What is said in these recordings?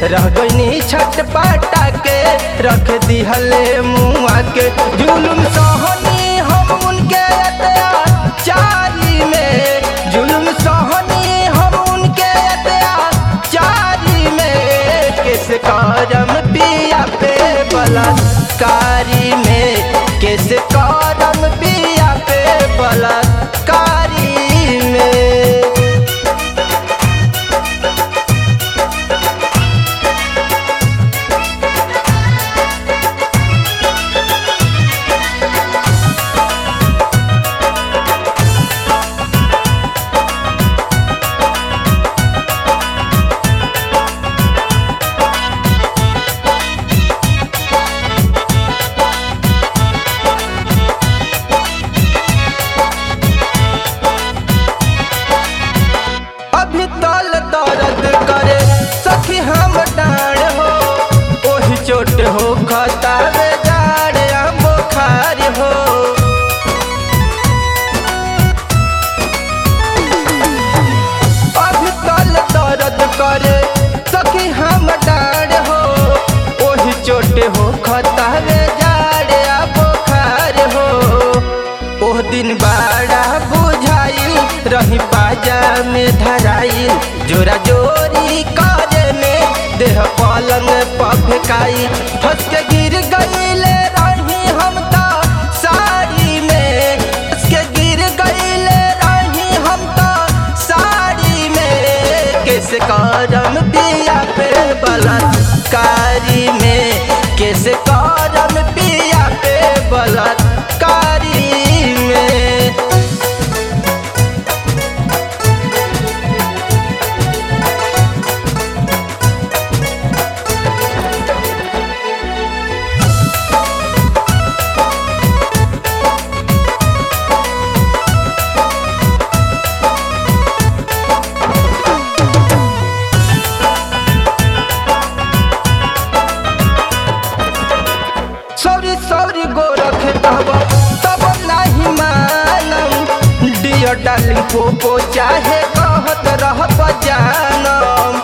रह गईनी छटपटा के रख दिहले मुआ के जुलुम सहनी हम उनके अत्याचारी में जुलुम सहनी हम उनके अत्याचारी में किस करम पिया पे बलात्कारी में किस करम पिया पे बलात्कारी में अभी तल दर्द करे सखी हम डाण हो ओही चोट हो खतावे जाड़ या बुखार हो अभी तल दर्द करे सखी हम डाण हो ओही चोट हो खतावे जाड़ या बुखार हो ओह दिन बाड़ा बुझाइल रही बाजा में धराइल जोरा जोरी करे में देह पलंग पफकाई फंस के गिर गईले रही हम तो साड़ी में फंस के गिर गईले रही हम तो साड़ी में किस करम पिया पे बलात्कारी में किस करम पिया पे बलात्कारी में सौरी सौरी गोरख तब तब नहीं मानम डियर डार्लिंग पोपो चाहे कहत रह जानम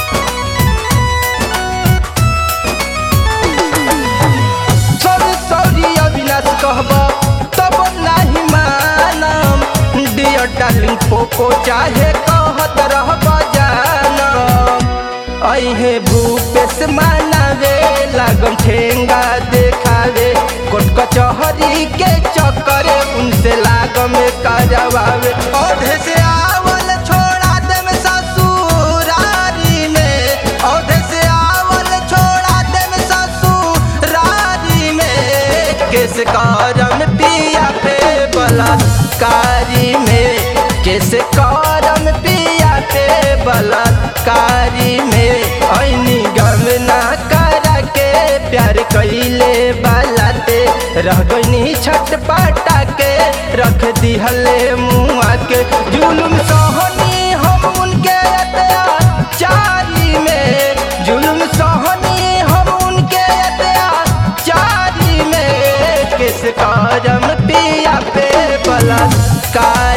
सौरी सौरी अविनाश कहब तब नहीं मानम डियर डार्लिंग पोपो चाहे कहत रह जानम अहे भूपेश मानावे लागम ठेंगा देखावे कोट कचहरी के चक्कर उनसे लागम करवावे औधे से आवल छोड़ा दे में ससुरारी में औधे से आवल छोड़ा दे में ससुरारी में किस करम पिया पे बलात्कारी में किस करम पिया पे बलात्कारी में ऐनी गम ना करा के प्यार कैले बालाते रह गईनी छटपटा के रख दिहले मुआ के जुलुम सहनी हम उनके अत्याचारी में जुलुम सहनी हम उनके अत्याचारी में किस करम पिया पे बलात्कार